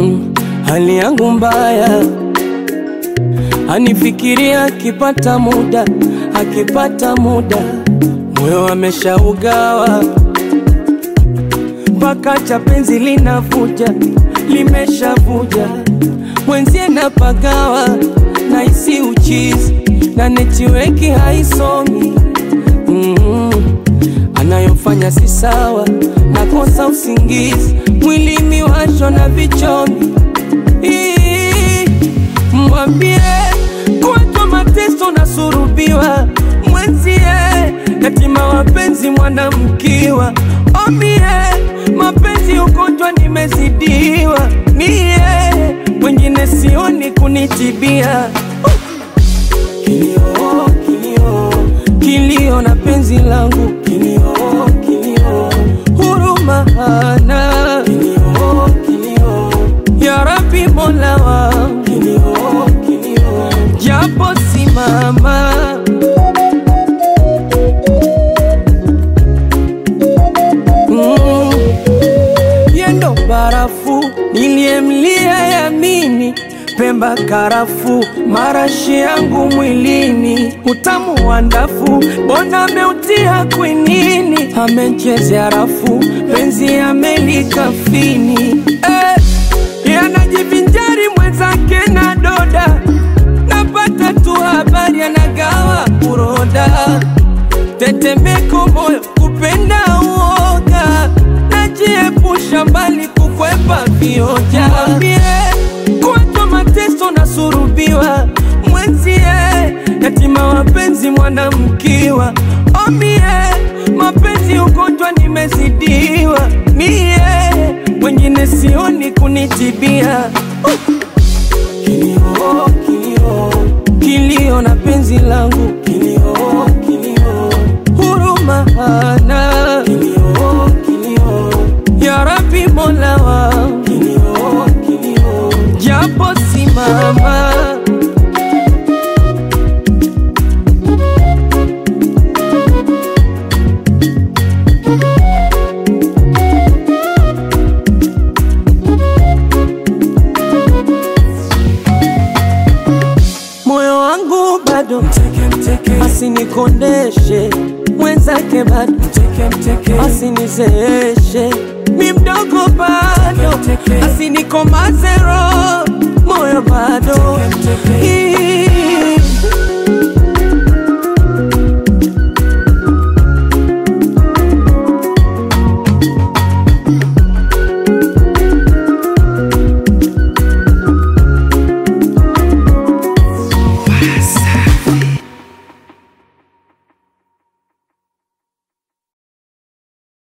mm, hali yangu mbaya, anifikiria akipata muda, akipata muda, moyo ameshaugawa mpaka cha penzi linavuja, limeshavuja mwenzie napagawa, naisi uchizi na netiweki haisomi mm, anayofanya si sawa, nakosa usingizi, mwili miwasho na vichomi Ii, mwambie kuwatwa mateso na surubiwa mwenzie yatima wapenzi mwanamkiwa omie mapenzi ugonjwa nimezidiwa mie wengine sioni kunitibia kilio kilio kilio na penzi langu kilio kilio huruma hana kilio kilio ya Rabbi Mola wangu kilio kilio japo simama mm. yendo barafu niliyemlia yamini pemba karafu marashi yangu mwilini utamu wa ndafu bona ameutia kwinini amechezea rafu penzi amelikafini eh, yanajivinjari mwenzake na doda napata tu habari anagawa uroda tetemeko moyo kupenda uoga najiepusha mbali kukwepa vioja Mwambie, kuwatwa mateso na surubiwa mwenzie yatima wapenzi mwanamkiwa omie mapenzi ugonjwa nimezidiwa mie wengine sioni kunitibia kilio kilio kilio na penzi langu kilio kilio huruma hana kilio kilio ya Rabbi Mola wangu kilio kilio japo simama moyo wangu bado asinikondeshe mwenzake bado asinizeeshe mi mdogo bado asinikomaze roho moyo bado